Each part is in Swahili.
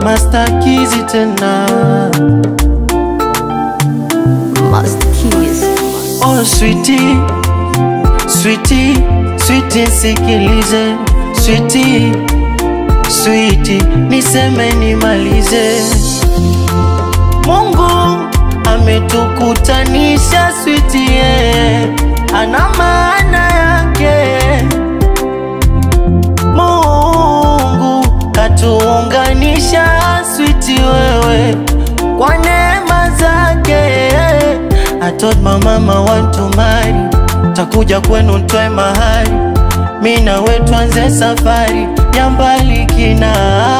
mastakizi tena Master Keys. Oh sweetie, sweetie, sweetie sikilize sweetie, sweetie niseme nimalize. Mungu ametukutanisha sweetie, yeah. ana maana yake. Mungu katuunganisha sweetie wewe kwa neema zake. I told my mama want to marry, takuja kwenu ntoe mahari, mi nawe tuanze safari ya mbali kina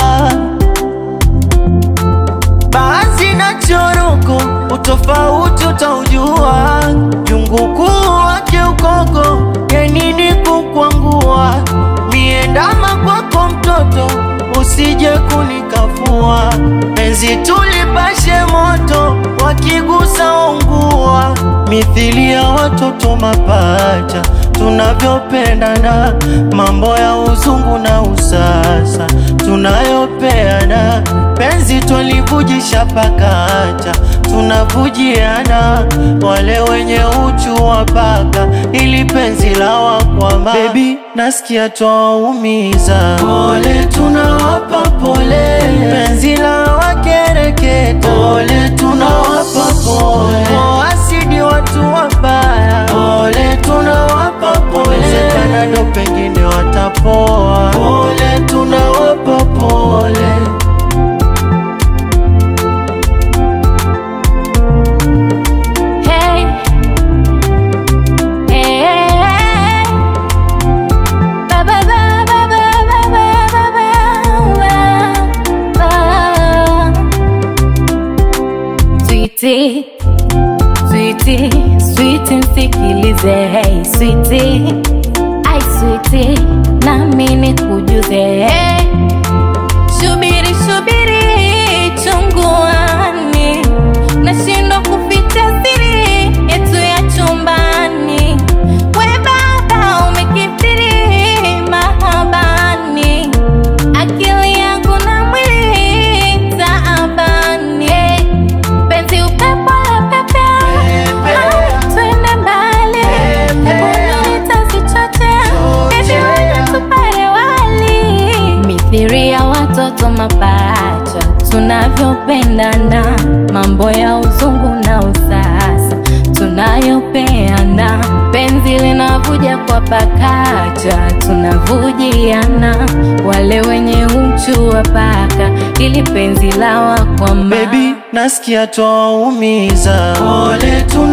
basi na choroko, utofauti utaujua, jungu kuu wake ukoko, ya nini kukwangua, miendama kwako mtoto, usije kunikafua, penzi tulipashe moto, wakigusa ungua, mithili ya watoto mapacha, tunavyopendana, mambo ya uzungu na usasa, tunayopeana, penzi twalivujisha pakacha, tunavujiana, wale wenye uchu wa paka, ili penzi la wakwama. Baby, nasikia twaumiza, pole tunawapa pole, penzi la wakereketa, pole tunawapa pole, asidi watu wabaya, pole tunawapa pole, wezekana ndo pengine watapoa, pole tunawapa pole. Hey. Hey, hey, hey. Ba, ba, ba, ba, ba, ba, ba, ba, ba, ba. Sweetie, sweetie, sweetie, msikilize. Hey, sweetie, ai sweetie, nami nikujuze. Hey. Shubiri, shubiri, chunguani, nashindwa kuficha siri yetu ya chumbani. We baba umekithiri mahabani, akili yangu na mwili taabani. Penzi upepo la pepea, twende mbali, hebu nitasichochea, hivi wewe tupare wali mithiri ya watoto mapacha, tunavyopendana, mambo ya uzungu na usasa tunayopeana, penzi linavuja kwa pakacha, tunavujiana, wale wenye uchu wa paka, ili penzi la wakwama Baby, nasikia twaumiza, pole tuna